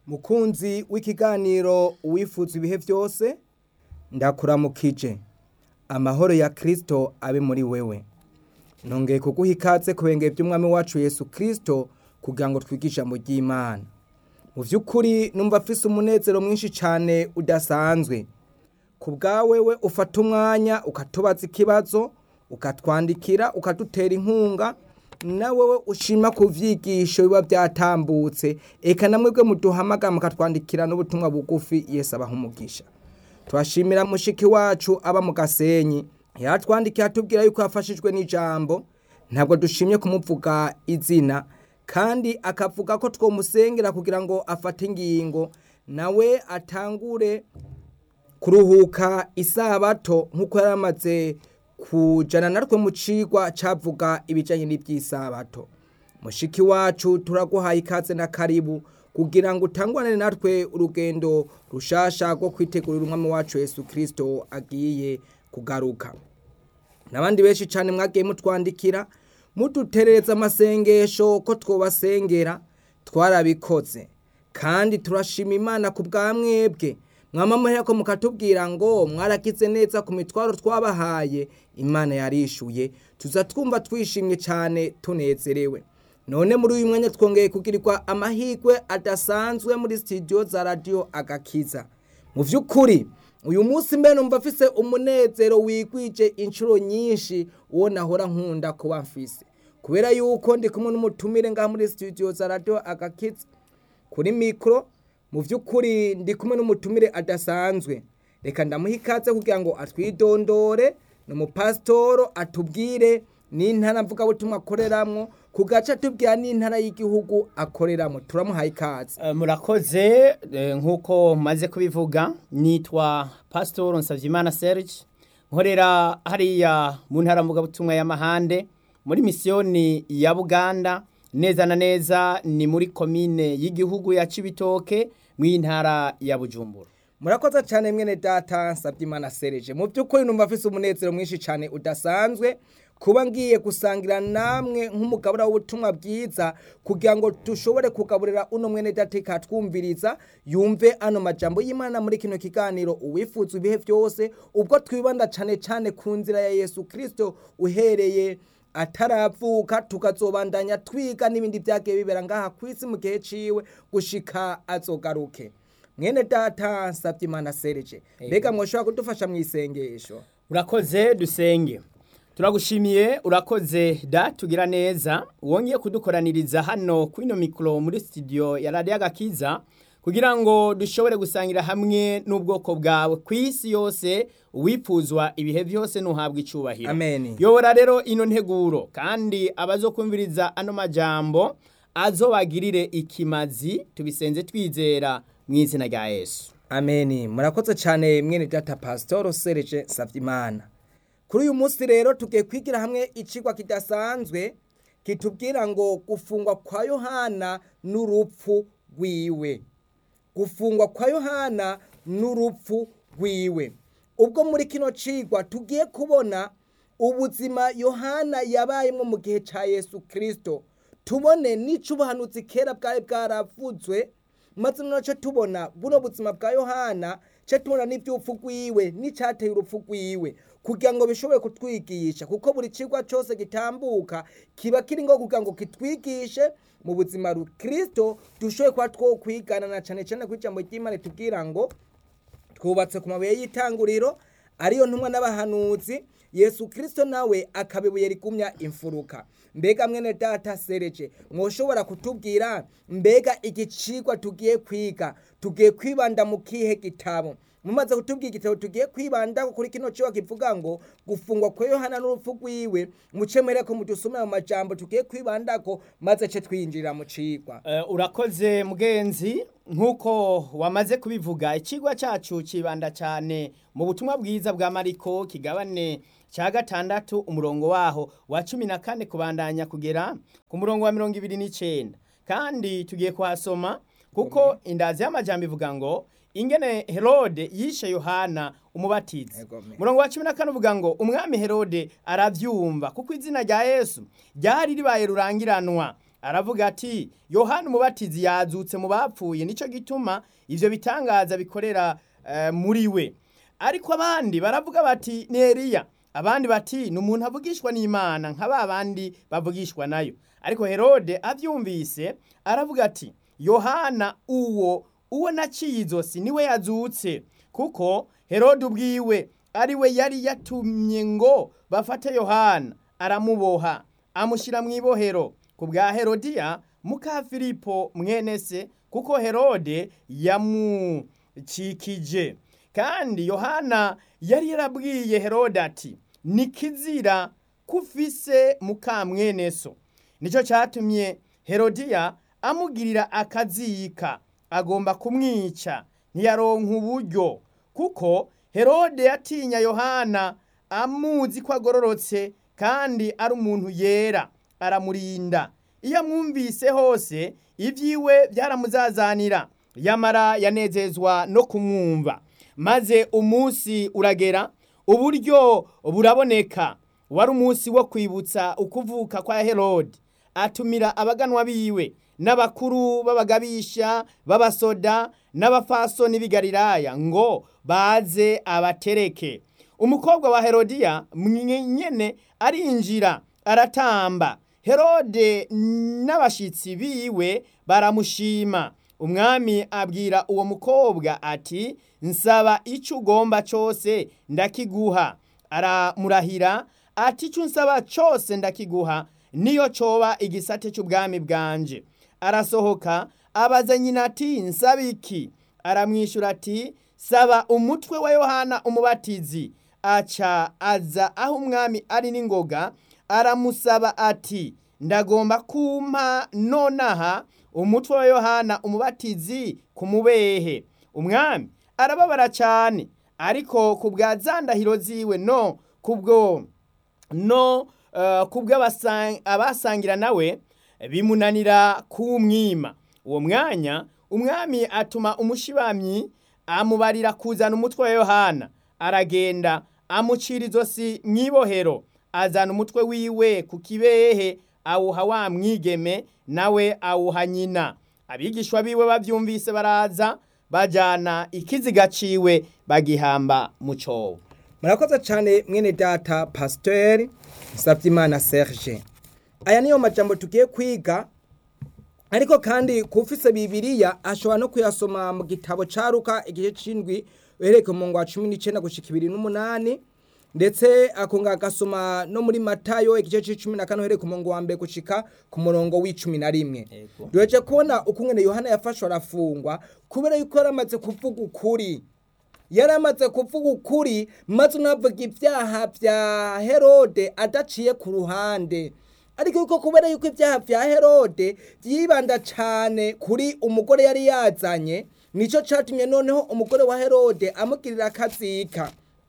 mukunzi w'ikiganiro uwifuza ibihe byose ndakuramukije amahoro ya kirisito abe muri wewe nongeye kuguha ikaze ku benge by'umwami wacu yesu kirisito kugira ngo twigishe ijambo ry'imana mu by'ukuri numva afise umunezero mwinshi cyane udasanzwe ku bwawe we ufata umwanya ukatubaza ikibazo ukatwandikira ukadutera inkunga nawe we ushima ku byigisho biba byatambutse eka namwe bwe muduhamagara mukatwandikira n'ubutumwa bugufi yesu abaha umugisha turashimira mushiki wacu aba mu gasenyi yatwandikiye atubwira yuko yafashijwe n'ijambo ntabwo dushimye kumuvuga izina kandi akavuga ko twomusengera kugira ngo afate ingingo nawe atangure kuruhuka isabato nk'uko yari amaze kujana natwe mu cigwa cavuga ibijanye n'ivy'isabato mushiki wacu turaguhaye ikaze na karibu kugira ngo utangwane natwe urugendo rushasha rwo kwitegurira umwami wacu Yesu Kristo agiye kugaruka n'abandi benshi cyane mwagiye mutwandikira muduterereza amasengesho ko twobasengera twarabikoze kandi turashima imana ku bwa mwebwe mwama ko mukatubwira ngo mwaragize neza ku mitwaro twabahaye imana yarishuye tuza twumva twishimye cyane tunezerewe none muri uyu mwanya twongeye kugirirwa amahirwe adasanzwe muri studio za radiyo agakiza mu by'ukuri uyu munsi mbere numva afise umunezero wigwije inshuro nyinshi uwo nahora nkunda kuba mfise kubera yuko ndi kumwe n'umutumire ngaha muri studio za radiyo agakiza kuri mikoro mu by'ukuri ndi kumwe n'umutumire adasanzwe reka ndamuha ikaze kugira ngo atwidondore ni umupasitoro atubwire n'intara mvugabutumwa akoreramwo ku gace atubwira n'intara y'igihugu akoreramo turamuhaye ikaze Eh, murakoze eh, nk'uko maze kubivuga nitwa pasitoro nsabye serge nkorera hariya mu ntara mvugabutumwa y'amahande muri misiyoni ya buganda neza na neza ni muri komine y'igihugu ya cibitoke mu ntara ya bujumbura murakoze cyane mwene data nsabye imana sereje mu by'ukuri numva afise umunezero mwinshi cyane udasanzwe kuba ngiye gusangira namwe nk'umugabura w'ubutumwa bwiza kugira ngo dushobore kugaburira uno mwene data ikatwumviriza yumve ano majambo y'imana muri kino kiganiro uwifuza ibihe byose ubwo twibanda cyane cyane ku nzira ya yesu kirisito uhereye ataravuka tukazobandanya twiga n'ibindi byagiye bibera ngaha ku isi mu gihe ciwe gushika azogaruke mwene data nsabye imana sereje mbega mwoshobora kudufasha mu isengesho urakoze dusenge turagushimiye urakoze da tugira neza wongeye kudukoraniriza hano kuri ino mikoro muri studio ya radiyo agakiza kugira ngo dushobore gusangira hamwe n'ubwoko bwawe ku isi yose uwipfuzwa ibihe byose ntuhabwe icyubahiro Amen. yobora rero ino nteguro kandi abazokumviriza ano majambo azobagirire ikimazi tubisenze twizera mu izina rya yesu ameni murakoze cyane mwene data pasitoro sereje nsabye imana kuri uyu munsi rero tugiye kwigira hamwe icigwa kidasanzwe kitubwira ngo gufungwa kwa yohana n'urupfu rwiwe gufungwa kwa yohana n'urupfu rwiwe ubwo muri kino cigwa tugiye kubona ubuzima yohana yabayemo mu gihe cya yesu kirisito tubone n'icyo ubuhanuzi kera bwari bwaravuzwe maze noneho tubona buno buzima bwa yohana cyo tubona n'iby'urupfu rwiwe n'icyateye urupfu rwiwe kugira ngo bishobore kutwigisha kuko buri kigo cyose gitambuka kiba kiri ngo kugira ngo kitwigishe mu buzima rukristo dushoboye kuba two kwigana na cyane cyane ku ijambo ry'imana tubwira ngo twubatse ku mabuye y'itanguriro ariyo ntumwa n'abahanuzi yesu kirisito nawe akaba ibuye rigumya imfuruka mbega mwene data sereje mwoshobora kutubwira mbega igicigwa tugiye kwiga tugiye kwibanda mu kihe gitabo mumaze kutubwira igitabo tugiye kwibanda kuri kino cyo kivuga ngo gufungwa kwa yohana n'urupfu rwiwe mucemere ko mudusomera mu majambo tugiye kwibandako maze ce twinjirira mu cigwa Eh, urakoze mugenzi nk'uko wamaze kubivuga ikigwa cyacu kibanda cyane mu butumwa bwiza bwa mariko kigabane cya gatandatu umurongo waho wa cumi na kane kubandanya kugera ku murongo wa mirongo ibiri n'icyenda kandi tugiye kuhasoma kuko indazi y'amajyambere ivuga ngo ingene herode yishe yohana umubatizi Ego, me. murongo wa cumi na kane uvuga ngo umwami herode arabyumva kuko izina rya yesu ryari ribaye rurangiranwa aravuga ati yohani umubatizi yazutse mu bapfuye nicyo gituma ibyo bitangaza bikorera eh, muri we ariko abandi baravuga bati ni Eliya abandi bati ni umuntu avugishwa n'imana nka ba bandi bavugishwa nayo ariko herode abyumvise aravuga ati yohana uwo uwo naciye izosi niwe yazutse kuko herode ubwiwe ari we yari yatumye ngo bafate yohana aramuboha amushyira mu ibohero ku bwa herodiya muka filipo mwene se kuko herode yamukikije kandi yohana yari yarabwiye herode ati ni kizira kufise muka mwene so nicyo cyatumye herodiya amugirira akazika agomba kumwica ntiyaronka uburyo kuko herode yatinya yohana amuzi ko agororotse kandi ari umuntu yera aramurinda iyo amwumvise hose ibyiwe byaramuzazanira yamara yanezezwa no kumwumva maze umunsi uragera uburyo buraboneka wari umunsi wo kwibutsa ukuvuka kwa herode atumira abaganwa biwe n'abakuru b'abagabisha b'abasoda n'abafasoni b'igalilaya ngo baze abatereke umukobwa wa herodiya nyene arinjira aratamba herode n'abashitsi biwe baramushima umwami abwira uwo mukobwa ati nsaba icyo ugomba cyose ndakiguha aramurahira ati icyo nsaba cyose ndakiguha niyo coba igisate cy'ubwami bwanje arasohoka abaza nyina ati nsaba iki aramwishyura ati saba umutwe wa yohana umubatizi aca aza aho umwami ari n'ingoga aramusaba ati ndagomba kumpa nonaha umutwe wa yohana umubatizi ku mubehe umwami arababara cyane ariko ku bwa za ndahiro ziwe no kubwo no kubwo abasangira nawe bimunanira kuwumwima uwo mwanya umwami atuma umushibamyi amubarira kuzana umutwe wa yohana aragenda amucira izosi mu ibohero azana umutwe wiwe ku kibehe awuha wa mwigeme nawe awuha nyina abigishwa biwe babyumvise baraza bajyana ikiziga ciwe bagihamba mu cyobo murakoze cyane mwene data pasiteri Sabyimana serge aya niyo majambo tugiye kwiga ariko kandi kufise bibiriya ashobora no kuyasoma mu gitabo ca Luka igice c'indwi uhereye mu ngwa cumi n'icenda gushika ibiri n'umunani ndetse akonga agasoma no muri matayo igice c'icumi na kane uhereye ku murongo wa mbere gushika ku murongo w'icumi na rimwe duheje kubona ukungene yohana yafashwe arafungwa kubera yuko yari amaze kuvuga ukuri yari amaze kuvuga ukuri maze unavuga ibyaha bya herode adaciye ku ruhande ariko yuko kubera yuko ibyaha bya herode byibanda cyane kuri umugore yari yazanye nicyo cyatumye noneho umugore wa herode amugirira akazika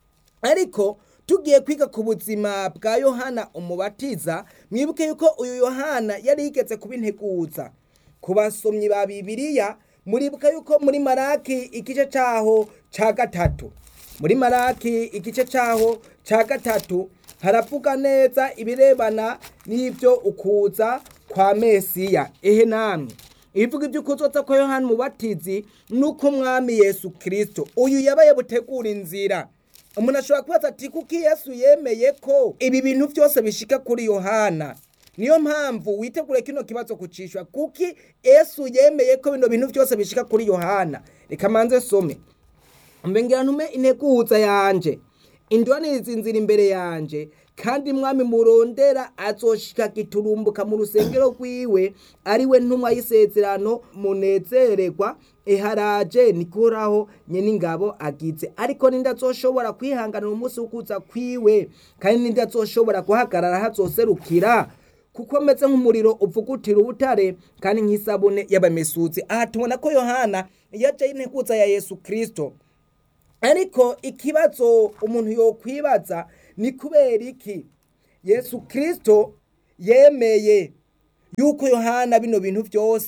ariko tugiye kwiga ku buzima bwa yohana umubatiza mwibuke yuko uyu yohana yari yigeze kubinteguza ku basomyi ba bibiriya muribuka yuko muri maraki igice cyaho cya gatatu muri maraki igice cyaho cya gatatu haravuga neza ibirebana n'ibyo ukuza kwa mesiya ehe namwe ibivuga ibyo ukuzoza kwa yohana umubatizi nuko umwami yesu kirisito uyu yabaye butegura inzira umuntu ashobora kubaza ati kuko yesu yemeye ko ibi bintu byose bishika kuri yohana niyo mpamvu witegure kino kibazo kucishwa kuki yesu yemeye ko bino bintu byose bishika kuri yohana reka manze some mbengera ntume integuza yanje indwaniriza inzira imbere yanje kandi mwami murondera azoshika giturumbuka mu rusengero rwiwe ariwe ntumwa y'isezerano munezererwa eharaje nikoraho nyene ingabo agize ariko ninde azoshobora kwihanganira umunsi wo kuza kwiwe kandi ninde azoshobora guhagarara hazoserukira kuko ameze nk'umuriro uvugutira ubutare kandi nk'isabune y'abamesuzi aha tubona ko yohana yaje y'integuza ya yesu kirisito ariko ikibazo umuntu yokwibaza ni kubera iki yesu kirisito yemeye yuko yohana bino bintu byose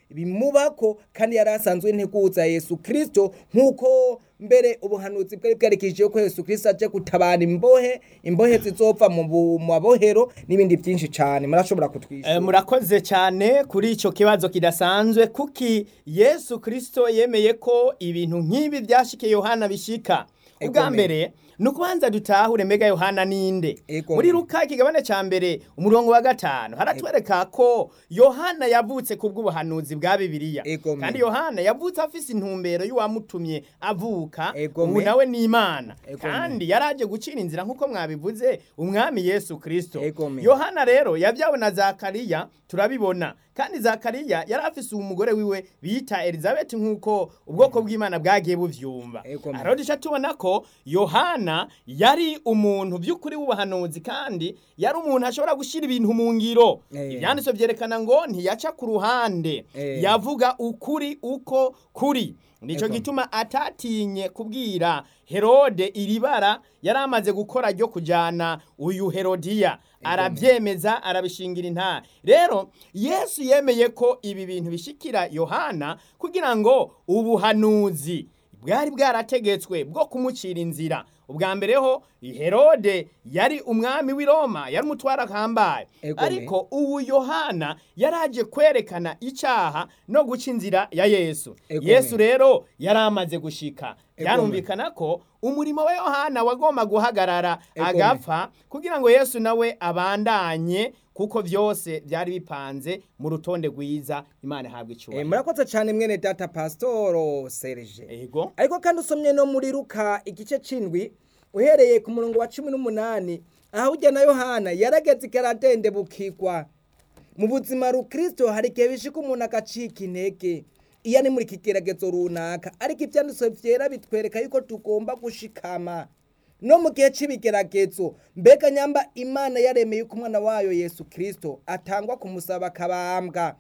bimubako kandi yari asanzwe integuza yesu kirisito nk'uko mbere ubuhanuzi bwari bwerekeje ko yesu kirisito aje gutabara imbohe imbohe zizopfa mu bu- mu mabohero n'ibindi byinshi cyane murashobora Eh, kutwishyura murakoze cyane kuri icyo kibazo kidasanzwe kuki yesu kirisito yemeye ko ibintu nk'ibi byashikiye yohana bishika ubwa Egome. mbere ni ukubanza dutahure mbega yohana ninde Egome. muri ruka ikigabane cya mbere umurongo wa gatanu haratwereka ko yohana yavutse ku bw'ubuhanuzi bwa bibiliya Egome. kandi yohana yavutse afise intumbero y'uwamutumye avuka Egome. ubu nawe ni imana Egome. kandi yaraje gucira inzira nk'uko mwabivuze umwami yesu kirisito Egome. yohana rero yabyawe na zakariya turabibona kandi zakariya yari afise umugore wiwe bita elizabeti nk'uko ubwoko bw'imana bwagiye buvyumva Egome. rero duca tubona ko yohana yari umuntu by'ukuri w'ubuhanuzi kandi yari umuntu ashobora gushyira ibintu mu ngiro Eh. ibyanditso byerekana ngo ntiyaca ku ruhande Eh. yavuga ukuri uko kuri nicyo Egome. gituma atatinye kubwira herode iri bara yari amaze gukora ryo kujyana uyu herodiya arabyemeza arabishingira intara rero yesu yemeye ko ibi bintu bishikira yohana kugira ngo ubuhanuzi bwari bwarategetswe bwo kumucira inzira ubwa mbere ho herode yari umwami w'i roma yari umutwara ahambaye Egome. ariko ubu yohana yaraje kwerekana icyaha no guca inzira ya yesu Egome. yesu rero yari amaze gushika Egome. byarumvikana ko umurimo wa yohana wagomba guhagarara Egome. agapfa kugira ngo yesu nawe abandanye kuko byose byari bipanze mu rutonde rwiza imana ihabwa Eh, icyubahiro murakoze cyane mwene data pasitoro serije ego ariko kandi usomye no muri ruka igice c'indwi uhereye ku murongo wa cumi n'umunani aho ujya na yohana yarageze ikaradende bukigwa mu buzima rukristo hari igihe bishika umuntu agacika intege iyo ari muri kigeragezo runaka ariko ibyanditswe vyera bitwereka yuko tugomba gushikama no mu gihe c'ibigeragezo mbega nyamba imana yaremeye ko umwana wayo yesu kristo atangwa kumusaba akabambwa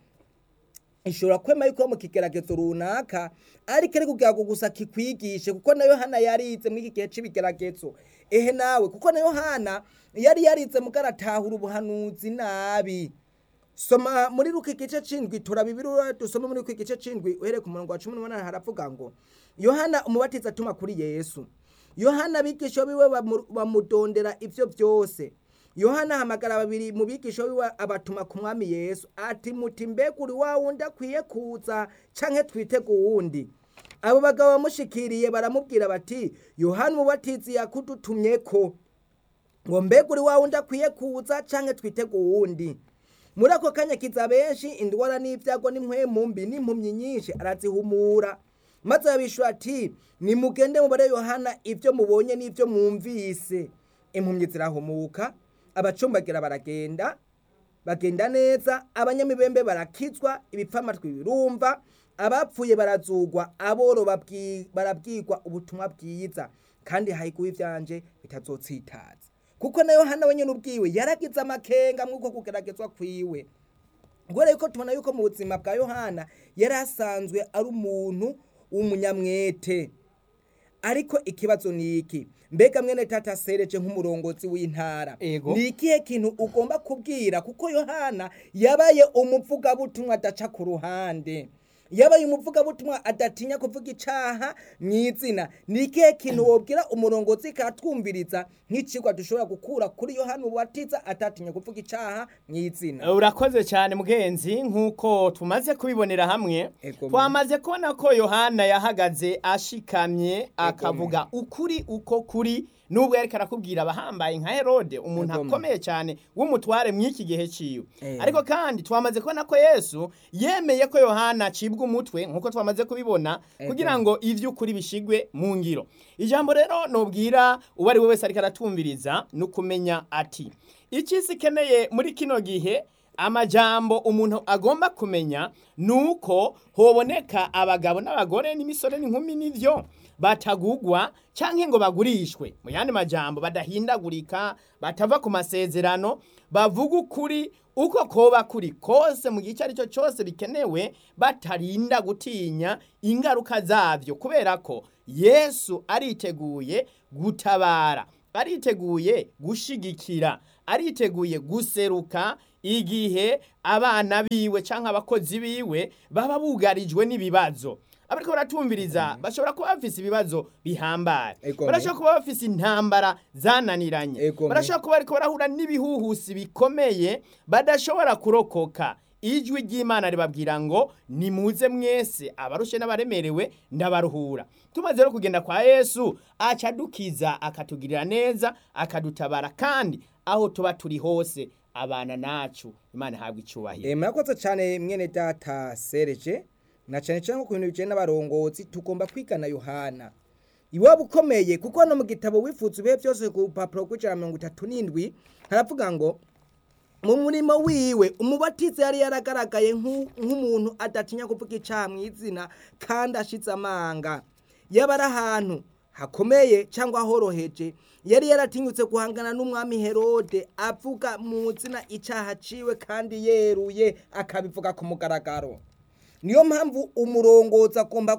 ishobora kwema yuko mu kigeragezo runaka ariko ari kugira ngo gusa kikwigishe kuko na yohana yarize muri iki gihe c'ibigeragezo ehe nawe kuko na yohana yari yarize mugaratahura ubuhanuzi nabi soma muri ruka igice c'indwi turabibirura dusome muri ruka igice c'indwi uhereye ku murongo wa cumi n'umunani haravuga ngo yohana umubatiza atuma kuri yesu yohana abigisha biwe bamu- bamudondera ivyo vyose yohana ahamagara babiri mu bigisha biwe abatuma ku mwami yesu ati muti mbega uri wa wundi akwiye kuza canke twitege uwundi abo bagabo bamushikiriye baramubwira bati yohana umubatizi yakudutumyeko ngo mbega uri wa wundi akwiye kuza canke twitege uwundi muri ako kanya kiza benshi indwara n'ibyago n'impwemu mbi n'impumyi nyinshi arazihumura maze abishura ati nimugende mubare yohana ibyo mubonye n'ibyo mwumvise impumyi zirahumuka abacumbagira baragenda bagenda neza abanyamibembe barakizwa ibipfamatwi birumva abapfuye barazugwa aboro babwi- barabwirwa ubutumwa bwiza kandi hayiguha ivyanje bitazotsitaza kuko na yohana wenyene ubwiwe yaragize amakenga mw'uko kugeragezwa kwiwe kubera yuko tubona yuko mu buzima bwa yohana yari asanzwe ari umuntu w'umunyamwete ariko ikibazo ni iki mbega mwene tata sereje nk'umurongozi w'intara Ego. ni ikihe kintu ugomba kubwira kuko yohana yabaye umuvugabutumwa adaca ku ruhande yabaye umuvugabutumwa adatinya kuvuga icaha mu izina ni ikihe kintu wobwira umurongozi katwumviriza nk'icigwa dushobora gukura kuri yohana ubatiza atatinya kuvuga icaha mu izina urakoze cyane mugenzi nk'uko tumaze kubibonera hamwe Ego, twamaze kubona ko yohana yahagaze ashikamye akavuga ukuri uko kuri nubwo yariko arakubwira abahambaye nka herode umuntu Ego, akomeye cyane w'umutware mw'iki gihe ciwe Eh. ariko kandi twamaze kubona ko yesu yemeye ko yohana acibwa umutwe nk'uko twamaze kubibona Ego. kugira ngo ivy'ukuri bishigwe mu ngiro ijambo rero nobwira uwo ari we wese ariko aratumviriza ni ukumenya ati icisi ikeneye muri kino gihe amajambo umuntu agomba kumenya ni uko hoboneka abagabo n'abagore n'imisore n'inkumi n'ivyo batagugwa canke ngo bagurishwe mu yandi majambo badahindagurika batava ku masezerano bavuga ukuri uko koba kuri kose mu gihe icyo ari cyo cyose bikenewe batarinda gutinya ingaruka zabyo kubera ko yesu ariteguye gutabara ariteguye gushigikira ariteguye guseruka igihe abana biwe cyangwa abakozi biwe baba bugarijwe n'ibibazo abariko baratumviriza bashobora kuba bafise ibibazo bihambaye Ego, barashobora kuba bafise intambara zananiranye Ego, barashobora kuba bariko barahura n'ibihuhusi bikomeye badashobora kurokoka ijwi ry'imana ribabwira ngo nimuze mwese abarushe n'abaremerewe ndabaruhura tumaze rero kugenda kwa yesu acadukiza akatugirira neza akadutabara kandi aho tuba turi hose abana nacu imana ihabwa icyubahiro Eh, murakoze cyane mwene data sereje na cyane cyane ku bintu bijyanye n'abarongozi tugomba kwigana yohana iwaba ukomeye kuko no mu gitabo wifuza ibihe byose ku rupapuro rw'ijana na mirongo itatu n'indwi haravuga ngo mu murimo wiwe umubatiza yari yaragaragaye nk'u- nk'umuntu adatinya kuvuga icyaha mu izina kandi ashize amanga yaba ari ahantu hakomeye cyangwa horoheje yari yaratinyutse guhangana n'umwami herode avuga mu zina icyaha ciwe kandi yeruye akabivuga ku mugaragaro niyo mpamvu umurongozi agomba